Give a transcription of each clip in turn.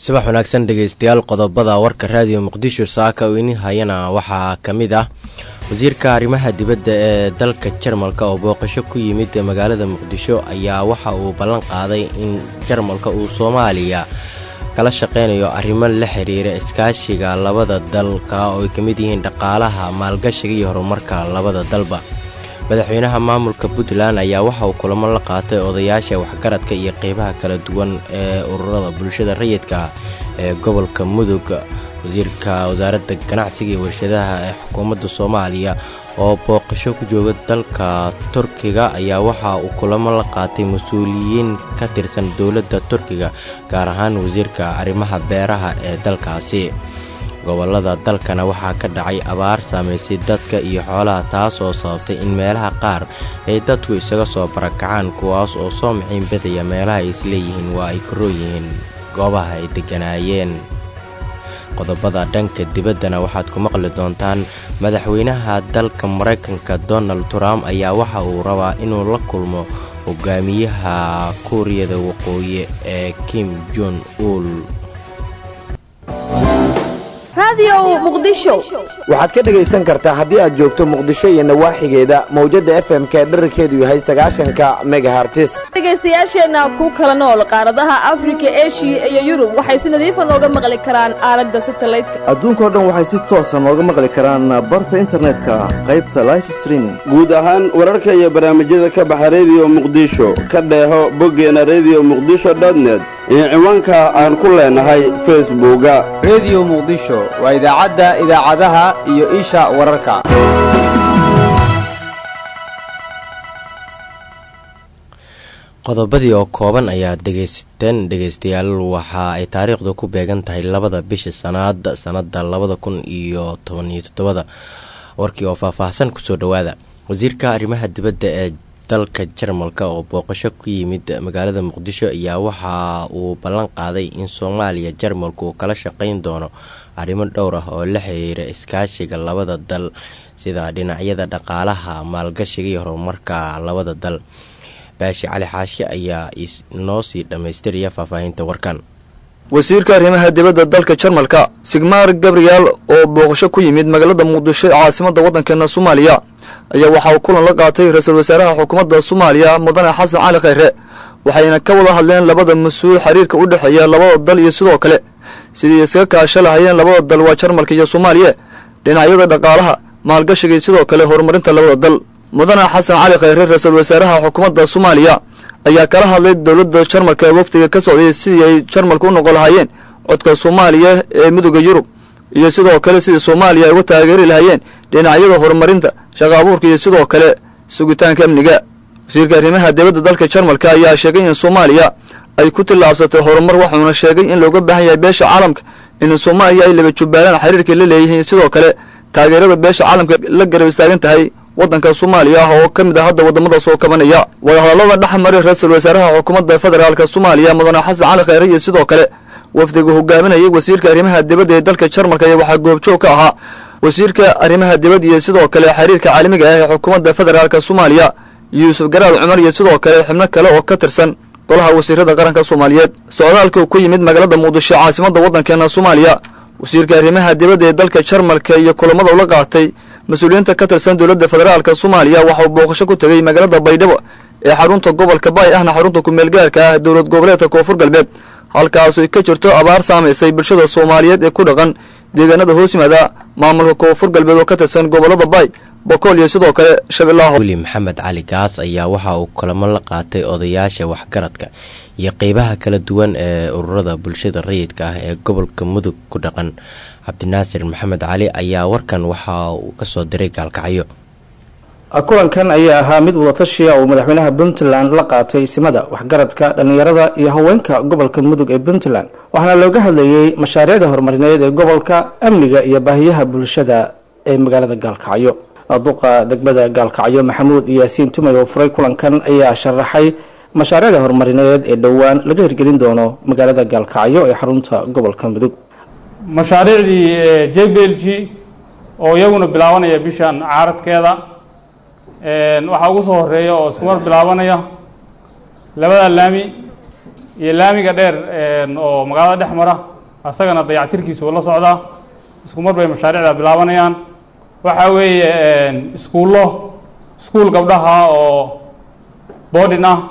subax wanaagsan dhegeystayaal qodobada warka raadiyo muqdisho saaka oo ini hayana waxaa ka mid ah wasiirka arrimaha dibadda ee dalka jarmalka oo booqasho ku yimid magaalada muqdisho ayaa waxa uu ballan qaaday in jarmalka uu soomaaliya kala shaqeynayo arrimo la xiriira iskaashiga labada dalka oo ay ka mid yihiin dhaqaalaha maalgashiga iyo horumarka labada dalba madaxweynaha maamulka puntland ayaa waxa uu kulamo la qaatay odayaasha waxgaradka iyo qeybaha kala duwan ee ururada bulshada rayidka ee gobolka mudug wasiirka wasaaradda ganacsiga iyo warshadaha ee xukuumadda soomaaliya oo booqasho ku jooga dalka turkiga ayaa waxa uu kulamo la qaatay mas-uuliyiin ka tirsan dowladda turkiga gaar ahaan wasiirka arrimaha beeraha ee dalkaasi gobolada dalkana waxaa ka dhacay abaar saamaysay dadka iyo xoolaha taas oo sababtay in meelaha qaar ay dadku isaga soo barakacaan kuwaas oo soo maxiin badaya meelaha ay isleeyihiin waa ay koroo yihiin goobaha ay degganaayeen qodobada dhanka dibaddana waxaad ku maqli doontaan madaxweynaha dalka maraykanka donald trump ayaa waxa uu rabaa inuu la kulmo hogaamiyaha kuuriyada waqooyi ee kim jon uul waxaad ka dhegaysan kartaa haddii aad joogto muqdisho iyo nawaaxigeeda mawjadda f m-ka dherarkeedu yahay sagaashanka megahartis dhegaystayaasheenna ku kala nool qaaradaha afrika eshiya iyo yurub waxay si nadiifa nooga maqli karaan aalada satalaydka adduunkao dhan waxay si toosa nooga maqli karaan barta internetka qaybta life streaming guud ahaan wararka iyo barnaamijyada ka baxa rediyo muqdisho ka dheeho boggeena rediyo muqdisho dotnet iyo ciwaanka aan ku leenahay facebooka rediyo muqdisho waa idaacadda idaacadaha iyo isha wararka qodobadii oo kooban ayaad dhegaysateen dhegaystayaal waxa ay taariikhdu ku beegan tahay labada bisha sanaad sanada labada kun iyo tobaniyo toddobada warkii oo faahfaahsan kusoo dhowaada wasiirka arrimaha dibadda ee dalka jarmalka oo booqasho ku yimid magaalada muqdisho ayaa waxa uu ballan qaaday in soomaaliya jarmalku uu kala shaqeyn doono arrimo dhowr ah oo la xiriira iskaashiga labada dal sida dhinacyada dhaqaalaha maalgashiga iyo horumarka labada dal baashi cali xaashi ayaa inoo sii dhammaystiraya faahfaahinta warkan wasiirka arrimaha dibadda dalka jarmalka sigmar gabriel oo booqasho ku yimid magaalada muqdisho ee caasimadda waddankeena soomaaliya ayaa waxa uu kulan la qaatay ra-iisul wasaaraha xukuumadda soomaaliya mudane xasan cali khayre waxayna ka wada hadleen labada mas-uul xiriirka u dhexeeya labada dal iyo sidoo kale sidii iskaga kaasho lahayeen labada dal waa jarmalka iyo soomaaliya dhinacyada dhaqaalaha maalgashiga iyo sidoo kale horumarinta labada dal mudane xasan cali khayre ra-iisul wasaaraha xukuumadda soomaaliya ayaa kala hadlay dowladda jarmalka ee wafdiga ka socday sidii ay jarmalka u noqon lahaayeen codka soomaaliya ee midooda yurub iyo sidoo kale sidii soomaaliya ay uga taageeri lahaayeen dhinacyada horumarinta shaqa abuurka iyo sidoo kale sugitaanka amniga wasiirka arrimaha dibadda dalka jarmalka ayaa sheegay in soomaaliya ay ku tillaabsatay horumar waxuuna sheegay in looga baahan yahay beesha caalamka in soomaaliya ay laba jubbaalaan xiriirkay la leeyihiin sidoo kale taageerada beesha caalamka la garab istaagan tahay waddanka soomaaliya ah oo ka mid ah hadda waddamada soo kabanaya wadahadallada dhex maray ra-iisul wasaaraha xukuumadda federaalka soomaaliya mudane xasan cali khayre iyo sidoo kale wafdiga hogaaminayay wasiirka arrimaha dibadda ee dalka jarmalka ayaa waxaa goobjoog ka ahaa wasiirka arrimaha dibadda iyo sidoo kale xiriirka caalamiga ah ee xukuumadda federaalka soomaaliya yuusuf garaad cumar iyo sidoo kale xubno kale oo ka tirsan golaha wasiirada qaranka soomaaliyeed socdaalka ku yimid magaalada muqdisho caasimadda waddankeena soomaaliya wasiirka arrimaha dibadda ee dalka jarmalka iyo kulamada ula qaatay mas-uuliyiinta ka tirsan dowladda federaalka soomaaliya waxa uu booqasho ku tegey magaalada baydhabo ee xarunta gobolka baay ahna xarunta ku-meelgaarka ah dowlad goboleedka koonfur galbeed halkaasoo ka jirto abaar saamaysay bulshada soomaaliyeed ee ku dhaqan deegaanada hoos yimaada maamulka koonfur galbeed oo ka tirsan gobolada baay bokool iyo sidoo kale shabeellaha weli maxamed cali gaas ayaa waxa uu kulamo la qaatay odayaasha waxgaradka iyo qeybaha kala duwan ee ururada bulshada rayidka ah ee gobolka mudug ku dhaqan cabdinaasir maxamed cali ayaa warkan waxa uu kasoo diray gaalkacyo kulankan ayaa ahaa mid wadatashiya uu madaxweynaha puntland la qaatay simada waxgaradka dhallinyarada iyo haweenka gobolka mudug ee puntland waxaana looga hadlayey mashaariicda horumarineed ee gobolka amniga iyo baahiyaha bulshada ee magaalada gaalkacyo duqa degmada gaalkacyo maxamuud yaasiin tumay oo furay kulankan ayaa sharaxay mashaariicda horumarineed ee dhowaan laga hirgelin doono magaalada gaalkacyo ee xarunta gobolka mudug mashaariicdii j b l g oo iyaguna bilaabanaya bishan caaradkeeda waxaa ugu soo horeeya oo isku mar bilaabanaya labada laami iyo laamiga dheer oo magaalada dhex mara asagana dayactirkiisa uu la socdaa isku mar bay mashaariicda bilaabanayaan waxaa weeye iskuullo iskuul gabdhaha oo boardin ah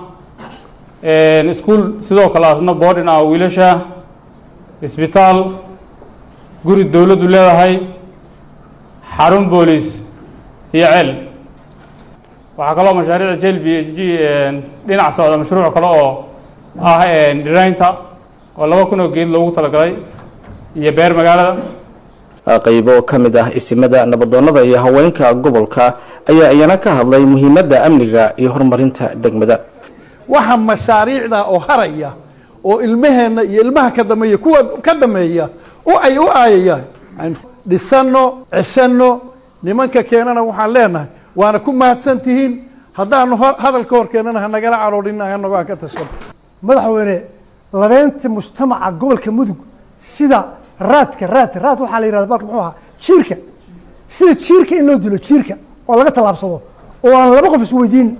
iskuul sidoo kale asna boardin ah oo wiilasha isbitaal guri dowladdu leedahay xarun booliis iyo ceel waxaa kaloo mashaariicda jel b h g dhinac socda mashruuc kale oo ah dhiraynta oo laba kun oo geed loogu talagalay iyo beer magaalada qaybo ka mid ah isimada nabadoonnada iyo haweenka gobolka ayaa iyana ka hadlay muhiimadda amniga iyo horumarinta degmada waxa mashaariicda oo haraya oo ilmaheenna iyo ilmaha ka dameeya kuwa ka dameeya oo ay u aayayaan dhisano cesano nimanka keenana waxaan leenahay waana ku mahadsan tihiin haddaanu hadalka hor keenana hanagala caroodhin anago aan ka tashano madaxweyne labeynta mujtamaca gobolka mudug sida raadka raad raad waxaa la yihahda balka muxuu ahaa jiirka sida jiirka in loo dilo jiirka oo laga tallaabsado oo aan laba qof isweydiin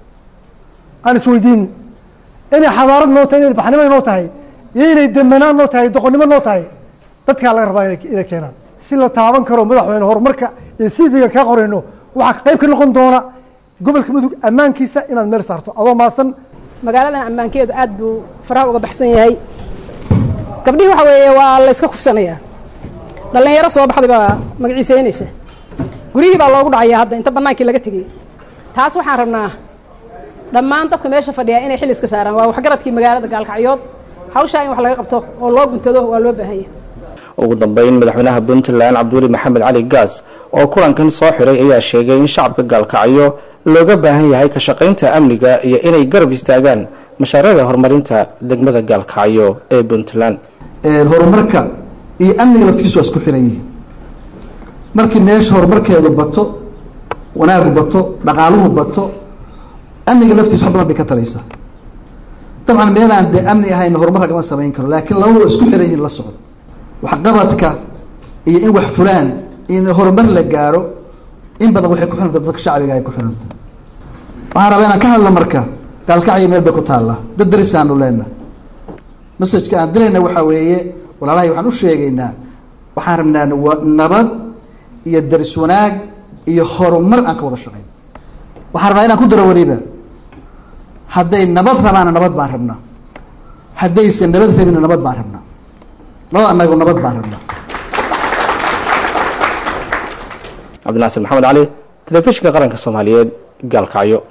aan isweydiin inay xadaarad noo tahay inay baxnimo noo tahay iyo inay demanaan noo tahay doqonnimo noo tahay dadkaa laga rabaa inay keenaan si la taaban karo madaxweyne horumarka iyo sifiga kaa qorayno waxaa qayb ka noqon doona gobolka mudug ammaankiisa inaad meel saarto adoo maasan magaaladan ammaankeedu aad buu faraha uga baxsan yahay gabdhihii waxa weeye waa la yska kufsanayaa dhallinyaro soo baxday baa magaciiseynaysa guryihii baa loogu dhacaya hadda inta bannaankii laga tegey taas waxaan rabnaa dhammaan dadka meesha fadhiya inay xil iska saaraan waa waxgaradkii magaalada gaalkacyood hawshaa in wax laga qabto oo loo guntado waa loo baahanya ugu dambeyn madaxweynaha puntland cabdiweli maxamed cali gaas oo kulankan soo xiray ayaa sheegay in shacabka gaalkacyo looga baahan yahay ka shaqaynta amniga iyo inay garab istaagaan mashaariicda horumarinta degmada gaalkacyo ee puntland horumarka iyo amniga laftigiisu waa isku xiran yihiin markii meesha horumarkeedu bato wanaagu bato dhaqaaluhu bato amniga laftiisa wax badan bay ka taraysaa dabcan meelaan dee amni ahayn horumar lagama samayn karo laakiin labadu waa isku xiran yihiin la socdo waxqabadka iyo in wax fulaan in horumar la gaaro in badan waxay ku xiranta dadka shacbiga ay ku xiranta waxaan rabaa inaan ka hadlo marka gaalkacyo meel bay ku taallaa dad darisaanu leenahay masajka aan dirayna waxaa weeye walaalahay waxaan u sheegaynaa waxaan rabnaa nabad iyo daris wanaag iyo horumar aan ka wada shaqayn waxaan rabnaa inaan ku daro weliba hadday nabad rabaana nabad baan rabnaa haddayse nabad rabina nabad baan rabnaa labada anagu nabad baan rabnaa cabdinaasir maxamed cali telefishinka qaranka soomaaliyeed gaalkacyo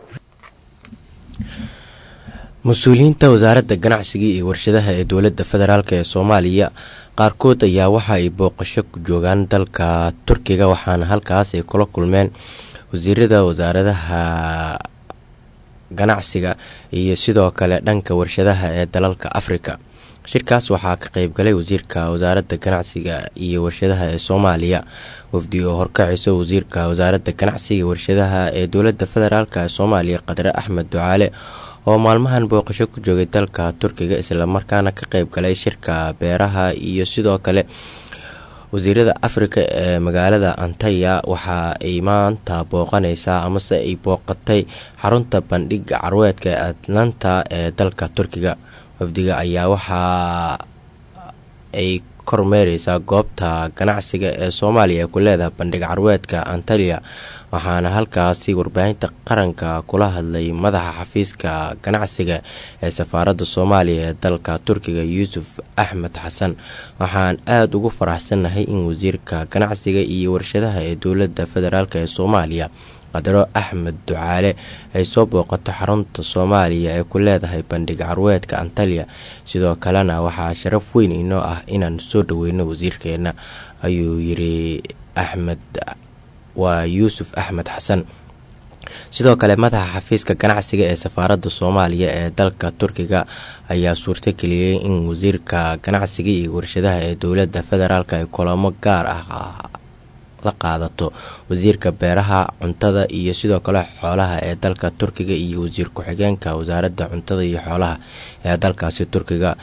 mas-uuliyiinta wasaaradda ganacsiga iyo warshadaha ee dowladda federaalk ee soomaaliya qaarkood ayaa waxa ay booqasho ku joogaan dalka turkiga waxaana halkaas ay kula kulmeen wasiirada wasaaradaha ganacsiga iyo sidoo kale dhanka warshadaha ee dalalka afrika shirkaas waxaa ka qeybgalay wasiirka wasaaradda ganacsiga iyo warshadaha ee soomaaliya wafdi oo horkacayso wasiirka wasaaradda ganacsiga iyo warshadaha ee dowladda federaalk ee soomaaliya qadre axmed ducaale oo maalmahan booqasho ku joogay dalka turkiga islamarkaana ka qeyb galay shirka beeraha iyo sidoo kale wasiirada afrika ee magaalada antaya waxa ay maanta booqaneysaa amase ay booqatay xarunta bandhiga carweedka ee atlanta ee dalka turkiga wafdiga ayaa waxa ay kormeereysaa goobta ganacsiga ee soomaaliya ee ku leedahay bandhig carweedka antaliya waxaana halkaasi warbaahinta qaranka kula hadlay madaxa xafiiska ganacsiga ee safaaradda soomaaliya ee dalka turkiga yuusuf axmed xasan waxaan aada ugu faraxsannahay in wasiirka ganacsiga iyo warshadaha ee dowladda federaalk ee soomaaliya qadaro axmed ducaale ay soo booqato xarunta soomaaliya ee ku leedahay bandhig carweedka antaliya sidoo kalena waxaa sharaf weyn inoo ah inaan soo dhaweyno wasiirkeena ayuu yiri axmed waa yuusuf axmed xasan sidoo kale madaxa xafiiska ganacsiga ee safaaradda soomaaliya ee dalka turkiga ayaa suurtageliyey in wasiirka ganacsiga iyo warshadaha ee dowladda federaalk ay kulamo gaar ah la qaadato wasiirka beeraha cuntada iyo sidoo kale xoolaha ee dalka turkiga iyo wasiir ku-xigeenka wasaaradda cuntada iyo xoolaha ee dalkaasi turkiga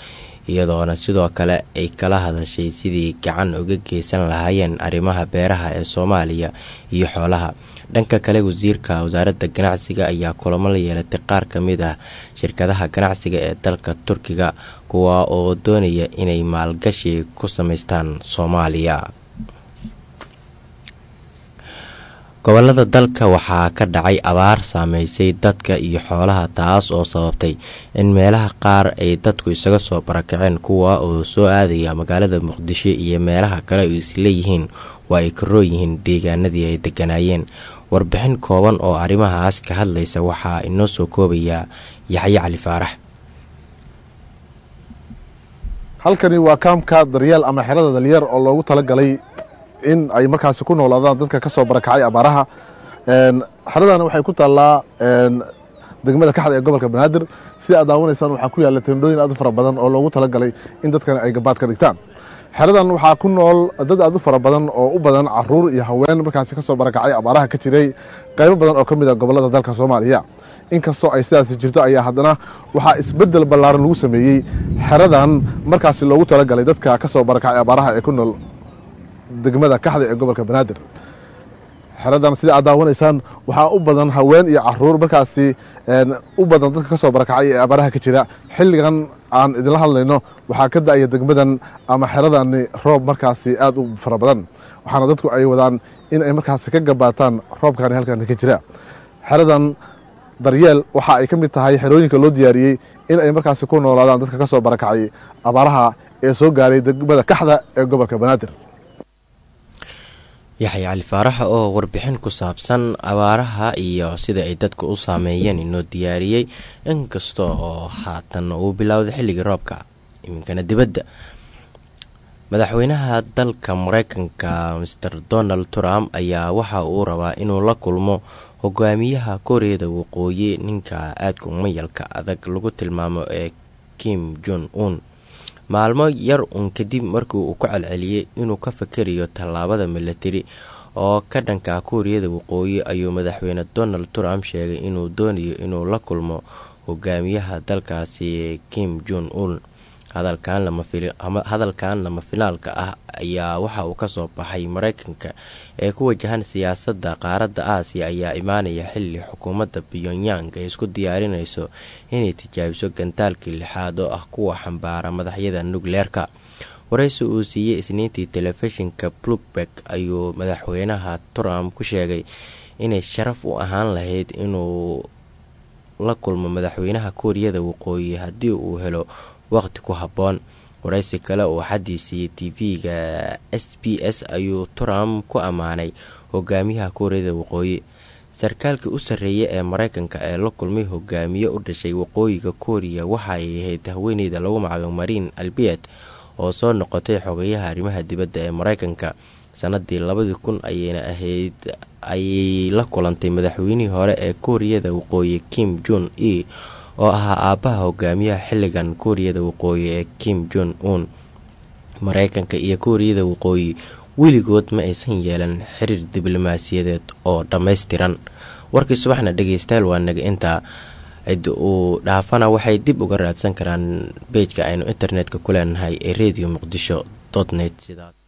iyadoona sidoo kale ay kala hadashay sidii gacan uga geysan lahaayeen arrimaha beeraha ee soomaaliya iyo xoolaha dhanka kale wasiirka wasaaradda ganacsiga ayaa kulamo la yeelatay qaar ka mid ah shirkadaha ganacsiga ee dalka turkiga kuwa oo doonaya inay maalgashi ku samaystaan soomaaliya gobolada dalka waxaa ka dhacay abaar saameysay dadka iyo xoolaha taas oo sababtay in meelaha qaar ay dadku isaga soo barakaceen kuwa oo soo aadaya magaalada muqdisho iyo meelaha kale oo isleeyihiin waa ay karoo yihiin deegaanadii ay deganaayeen warbixin kooban oo arrimahaas ka hadlaysa waxaa inoo soo koobaya yaxye cali faarax halkani waa kaamka daryeel ama xerada dalyar oo loogu talagalay in ay markaasi ku noolaadaan dadka ka soo barakacay abaaraha xeradana waxay ku taallaa degmada kaxda ee gobolka banaadir sida aad daawanaysaan waxaa ku yaalla tendhooyin aad u fara badan oo loogu talagalay in dadkan ay gabaad ka dhigtaan xeradan waxaa ku nool dad aad u fara badan oo u badan caruur iyo haween markaasi ka soo barakacay abaaraha ka jiray qaybo badan oo ka mid a gobollada dalka soomaaliya inkastoo ay sidaasi jirto ayaa haddana waxaa isbeddel ballaaran lagu sameeyey xeradan markaasi loogu talagalay dadka ka soo barakacay abaaraha ee ku nool degmada kaxda ee gobolka banaadir xeradan sida aad daawanaysaan waxaa u badan haween iyo caruur markaasi u badan dadka ka soo barakacay ee abaaraha ka jira xilligan aan idinla hadlayno waxaa ka da-aya degmadan ama xeradani roob markaasi aad u fara badan waxaana dadku ay wadaan in ay markaasi ka gabaataan roobkani halkan ka jira xeradan daryeel waxa ay ka mid tahay xerooyinka loo diyaariyey in ay markaasi ku noolaadaan dadka ka soo barakacay abaaraha ee soo gaaray degmada kaxda ee gobolka banaadir yaxya cali faarax oo warbixin ku saabsan abaaraha iyo sida ay dadka u saameeyeen inoo diyaariyey inkasta oo haatan uu bilowday xilligii roobka iminkana dibadda madaxweynaha dalka mareykanka master donald trump ayaa waxa uu rabaa inuu la kulmo hogaamiyaha kooriyada waqooyi ninka aadka mayalka adag lagu tilmaamo ee kim jon un maalmo yar uun kadib markii uu ku celceliyey inuu ka fakarayo tallaabada milatari oo ka dhanka kuuriyada waqooyi ayuu madaxweyne donald trump sheegay inuu doonayo inuu la kulmo hogaamiyaha dalkaasi kim jon un hadalkan lama finaalka ah ayaa waxa uu kasoo baxay mareykanka ee ku wajahan siyaasadda qaaradda aasiya ayaa imaanaya xili xukuumadda pyongyang ay isku diyaarinayso inay tijaabiso gantaalkii lixaad oo ah kuwa xambaara madaxyada nukleerka waraysi uu siiyey isniintii telefishinka bloomberg ayuu madaxweynaha trump ku sheegay inay sharaf u ahaan lahayd inuu la kulmo madaxweynaha kuuriyada waqooyi haddii uu helo waqti ku habboon waraysi kale oo xaddii siiyey tv-ga s b s ayuu trump ku ammaanay hogaamiyaha kuuriyada waqooyi sarkaalkii u sarreeya ee mareykanka ee la kulmay hogaamiye u dhashay waqooyiga kuuriya waxa ay ahayd haweeneyda lagu magacaabo mariin albiet oo soo noqotay xogayaha arrimaha dibadda ee mareykanka sanadii labadii kun ayayna ahayd ayay la kulantay madaxweynihii hore ee kuuriyada waqooyi kim jon e oo ahaa aabbaha hogaamiyaha xilligan kuuriyada waqooyi ee kim jon un mareykanka iyo kuuriyada waqooyi weligood ma aysan yeelan xiriir diblomaasiyadeed oo dhammaystiran warkii subaxna dhegeystayaal waa naga intaa cid uu dhaafana waxay dib uga raadsan karaan beejka aynu internetka ku leenahay ee radio muqdisho net sidaas